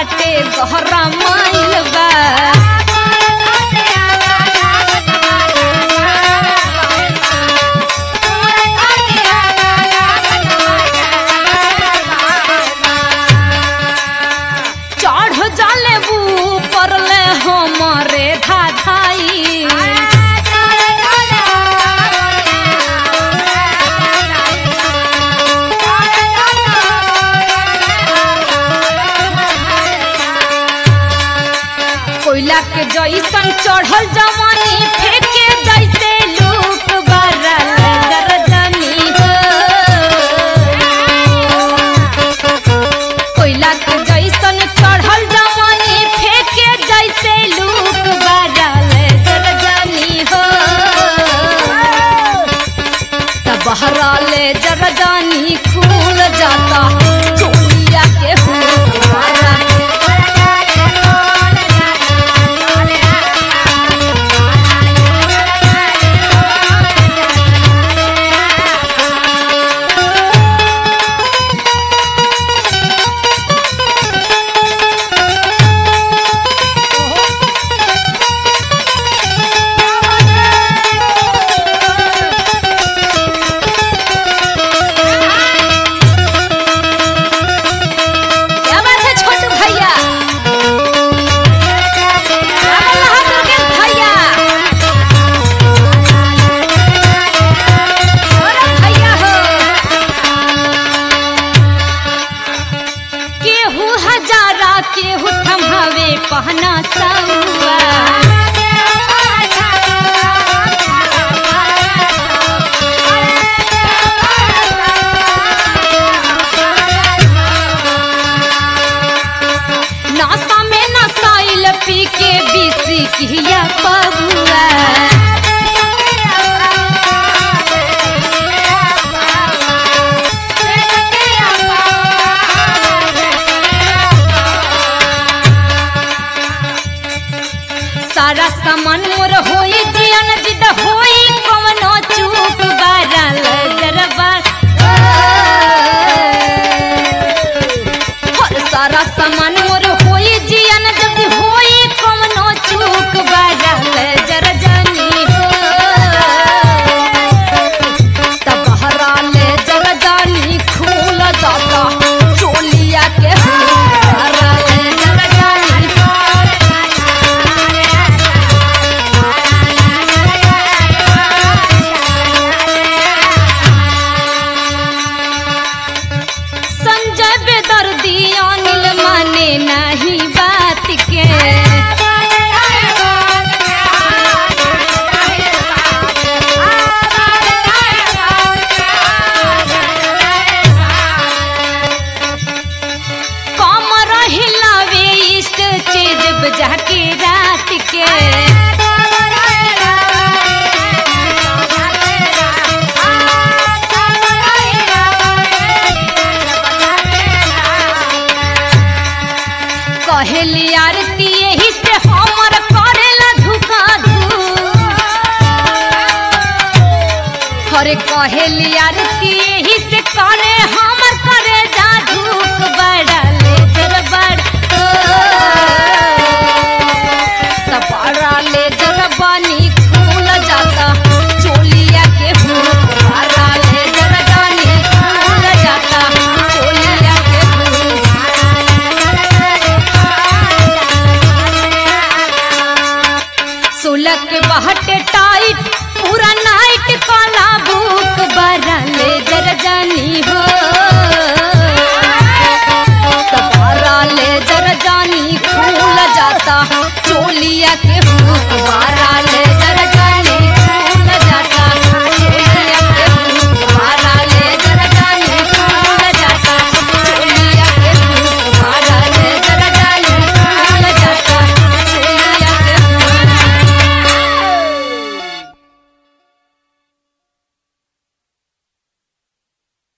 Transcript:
बाटे गहरा माइल बा चढ़ जाले ऊपर ले हमरे धाधाई कोयला के जैसन चढ़ल जवानी फेंके जैसे लूक बरल जरजनी हो कोयला के जैसन चढ़ल जवानी फेंके जैसे लूक बरल जरजनी हो तब बहराले जरजानी खुल जाता चोलिया के हुआ क्या बात है छोटू भैया क्या बोल रहा दुर्गेश भैया अरे भैया हो केहू हजारा केहू थमावे पहना सौआ नासा में नसाइल पी के बीसी किया पबुआ सारा सामान मोर होई जियन जिद होई कवनो चूक बारल जरबा हर सारा सामान मोर होई जियन जब होई कवनो चूक बारल जरजनी हो तब हराले जरजानी खूल जाता चोलिया के हराले जरजानी संजय बेदर्दी अनिल माने नहीं बात के कमर हिलावे इष्ट चीज बजा के रात के कहेली आरती यही से हमर करेला धुका धू हरे कहेली आरती यही से करे हमर करे जा धूप बड़ा ले जर बड़ तब बड़ा ले जर बनी खूल जाता चोलिया के भूख बड़ा ले जर जानी खूल जाता चोलिया के भूख सोलह के बहटे टाइट पूरा नाइट काला बुक बरले जर जानी हो तबारा ले जर जानी खूल जाता चोलिया के हुक बारा ले